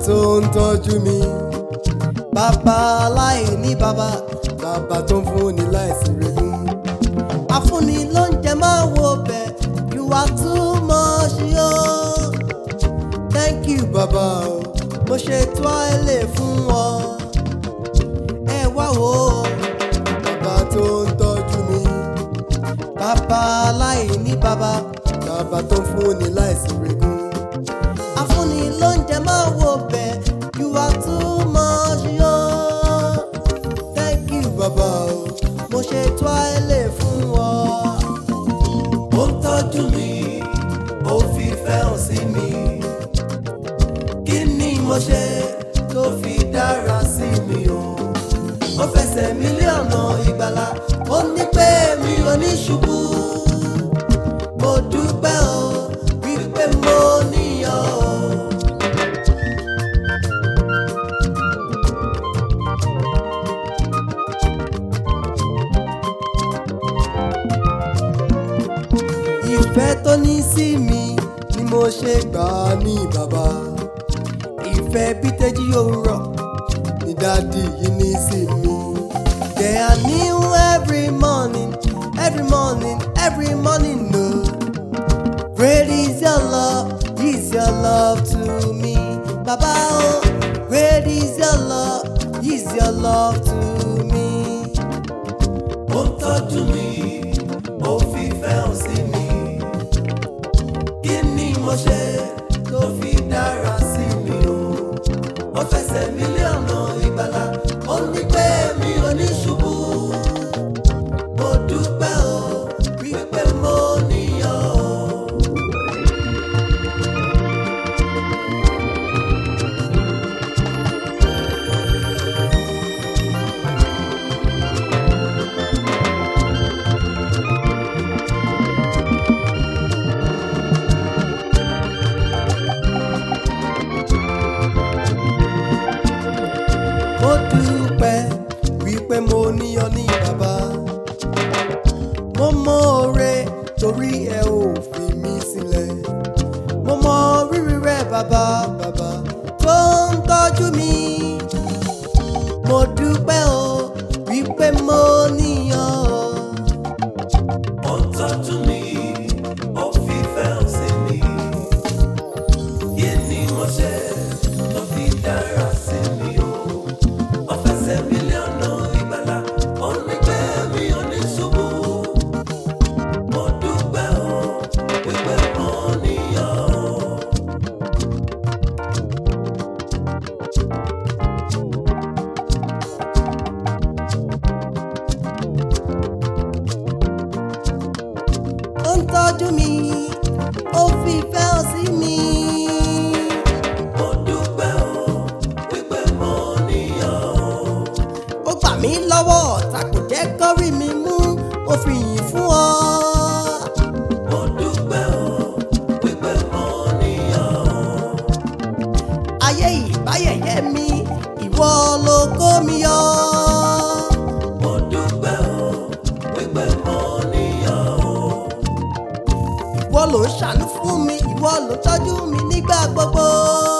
tó ń tọ́jú mi bàbá aláìní bàbá bàbá tó ń fúnni láìsí regún afúnni ló ń jẹ máa wo bẹ̀ you are too much yo thank you bàbá o mo ṣe toile fún ọ ẹ wá wo bàbá tó ń tọ́jú mi bàbá aláìní bàbá bàbá tó ń fúnni láìsí regún afúnni ló ń jẹ máa wo bẹ̀ you are too much yo thank you bàbá o mo ṣe toile fún ọ. ó ń tọ́jú mi ó fi fẹ́ hàn sí mi kí ni mo ṣe tó fi dára sí mi o ó fẹsẹ̀ mi lé ọ̀nà ìgbàlà ó ní pé mi ò ní ṣubú mo dúpẹ́ o wípé mo níyàn o. ìfẹ́ tó ní sí mi ni mo ṣe gbà á ní bàbá ìfẹ́ bí tẹ́jú òwúrọ̀ ni dádì yìí ní sí mi. They are new every morning, every morning, every morning, no. Great is your love, is your love to me. Baba, oh, great is your love, is your love to me. ó ń tọ́jú mi ó fi fẹ́ hàn sí mi kí ni mo ṣe tó fi dára sí mi o ó fẹsẹ̀ mi lé ọ̀nà ìgbàlà ó ní pé mi ò ní ṣubú mo dúpẹ́ o wípé mo níyàn o. mo dúpẹ́ wípé mo níyàn ní bàbá mo mọ oore torí ẹ ò fi mí sílẹ̀ mo mọ rírì rẹ bàbá bàbá tó ń tọ́jú mi mo dúpẹ́ o wípé mo níyàn o. ó ń tọ́jú mi ó fi fẹ́ hàn sí mi kí ni mo ṣe tó fi dára sí mi o ó fẹsẹ̀ mi lé ọ̀nà ìgbàlà ó ní pé mi ò ní ṣubú mo dúpẹ́ o wípé mo níyàn o. ó ń tọ́jú mi ó fi ìfẹ́ hàn sí mi. mo dúpẹ́ o wípé mo níyàn o. ó gbà mí lọ́wọ́ ọ̀tá kò jẹ́ kọ́rí mi mú ó fi yìn fún ọ. mo dúpẹ́ o wípé mo níyàn o. ayé ìbáyẹyẹ mi ìwọ ló kó mi yọ. mo dúpẹ́ o wípé mo níyàn o. ìwọ ló ń ṣàánú fún mi ìwọ ló ń tọ́jú mi nígbà gbogbo.